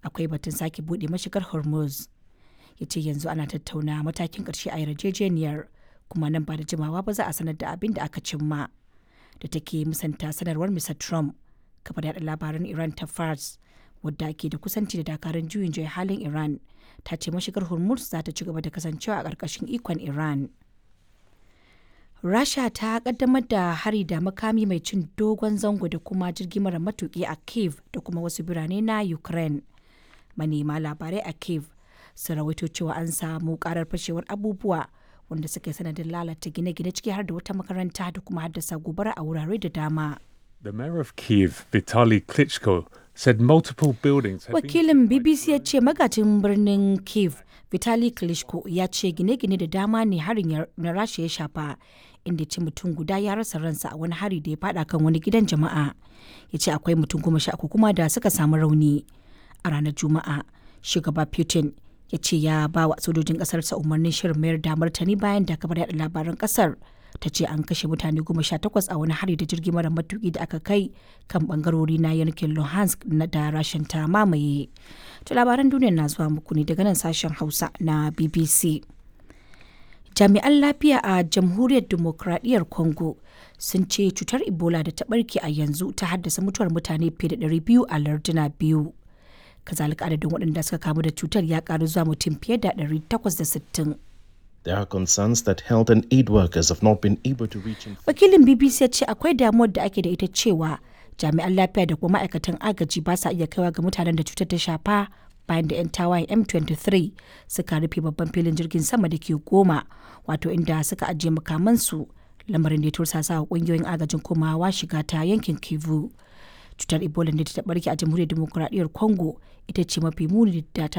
akwai batun sake buɗe mashigar hormuz ya ce yanzu ana tattauna matakin ƙarshe a yarjejeniyar kuma nan ba da jimawa ba za a sanar da abin da aka cimma da take musanta sanarwar mr trump kafa da labaran iran ta fars wadda ke da kusanci da dakarun juyin juya halin iran ta ce mashigar hormuz za ta ci gaba da kasancewa a ƙarƙashin ikon iran rasha ta kaddamar da hari da makami mai cin dogon zango da kuma jirgi mara matuki a kiev da kuma wasu birane na ukraine manema labarai a kiev sun rawaito cewa an samu karar fashewar abubuwa wanda suka yi sanadin lalata gine-gine ciki har da wata makaranta da kuma haddasa gobara a wurare da dama The mayor of Kiev, Vitaly Klitschko, said multiple buildings have been wakilin bbc ya ce magajin birnin kiev vitali klitschko ya ce gine-gine da dama ne harin ya- na rasha ya shafa inda ce mutum guda ya rasa ransa a wani hari da ya fada kan wani gidan jama'a ya ce akwai mutum goma sha uku kuma da suka samu rauni a ranar juma'a shugaba putin ya ce ya ba wa sojojin kasarsa umarnin shirin mayar da martani bayan da kabar yada labaran kasar ta ce an kashe mutane goma sha takwas a wani hari da jirgi mara matuki da aka kai kan bangarori na yankin luhansk na da rashin ta mamaye to labaran duniya na zuwa muku ne daga nan sashen hausa na bbc jami'an lafiya a jamhuriyar demokradiyyar congo sun ce cutar ebola da ta barke a yanzu ta haddasa mutuwar mutane fiye da 200 a larduna biyu kazalika adadin waɗanda suka kamu da cutar ya karu zuwa mutum fiye da 860 There are concerns that health and aid workers have not been able to reach in wakilin bbc ya ce akwai damuwar da ake da ita cewa jami'an lafiya da kuma ma'aikatan agaji ba sa iya kaiwa ga mutanen da cutar ta shafa bayan da 'yan tawayen m23 suka rufe babban filin jirgin sama da ke goma wato inda suka ajiye makamansu lamarin da ya tursasa wa kungiyoyin agajin komawa shiga ta yankin kivu cutar ebola da ta barke a jamhuriyar demokuraɗiyyar congo ita ce mafi muni da ta